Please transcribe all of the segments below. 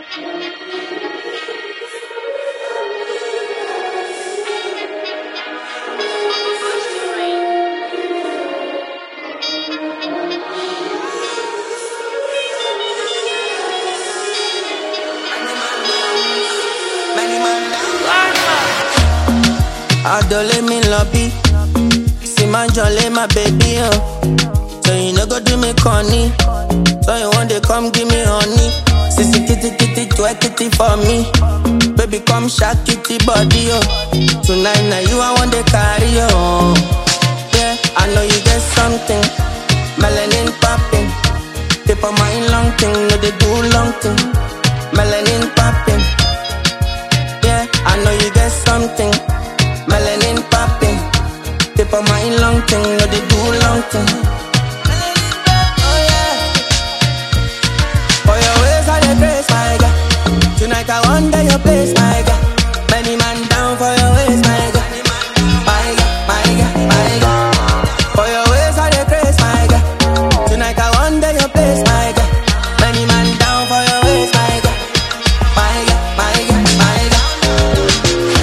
Adole me lobby. See my jolly, my baby, oh. So you no go do me corny. So you want to come give me honey. Sissy kitty kitty, twerk kitty for me. Baby, come shake kitty body, oh. Tonight, now you I want to carry, oh. Yeah, I know you get something. Melanin popping. Tip of my long thing, no they do long thing. Melanin popping. Yeah, I know you get something. Melanin popping. Tip of my long thing, no they do long thing. Oh yeah. For your ways I dey grace, my God. Tonight I wonder your place, my God. Many man down for your ways, my God. My God, my God, my God. For your ways I dey grace, my God. Tonight I wonder your place, my God. Many man down for your ways, my God. My God, my God, my God.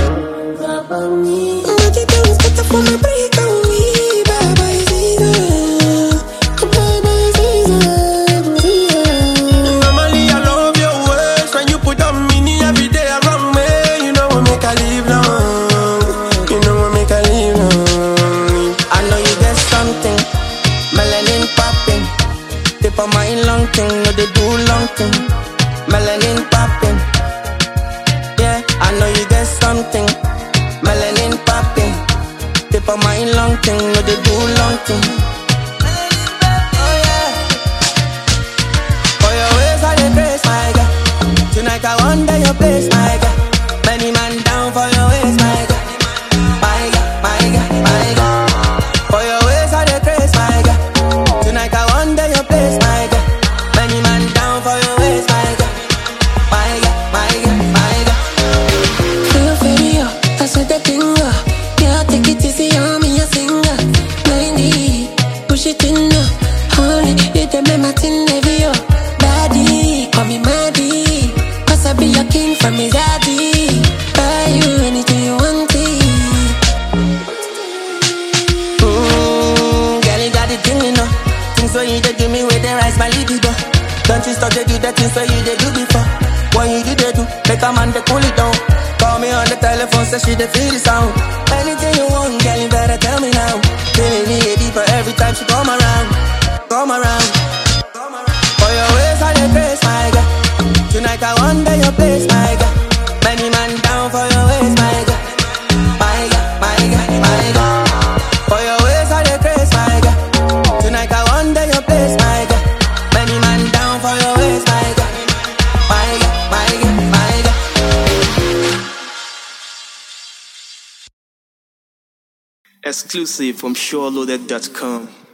Normally I love your ways when you put on mini every day around me. You know what make I live long. You know what make I live long. I know you get something, melanin popping. Tip of my long thing, no they do long thing. Melanin popping. Yeah, I know you get something, melanin popping. Tip of my long thing, no they do long thing. Oh yeah. For your ways I dey grace, my God. Tonight I wonder your place, my God. Many man down for your ways, my God. My God, my God, my God. For your ways I dey grace, my God. Tonight I wonder your place, my God. Many man down for your ways, my God. My God, my God, my God. Feel inferior, that's what they think of. Yeah, take it easy on me, a singer. 90, push it in now. Honey, you the make my tin heavy, oh. Daddy, call me Maddie. Cause I be your king from his daddy. Buy you anything you want, it. Mmm, girl, you got the thing, you know. Things when you dey do me, where they rise my libido. Don't you stop to do the things where you dey do before. When you do, they do, make a man they cool it down. Call me on the telephone, say she dey feel the sound. Anything you want, girl, you better tell me now. Feeling me deeper every time she come around, come around. For your ways, I dey grace, my God. Tonight I wonder your place, my God. Many man down for your ways, my God. My God, my God, my God. For your ways, I dey grace, my God. Tonight I wonder your place, my God. Many man down for your ways, my God. My God, my God, my God. Exclusive from SureLoaded.com.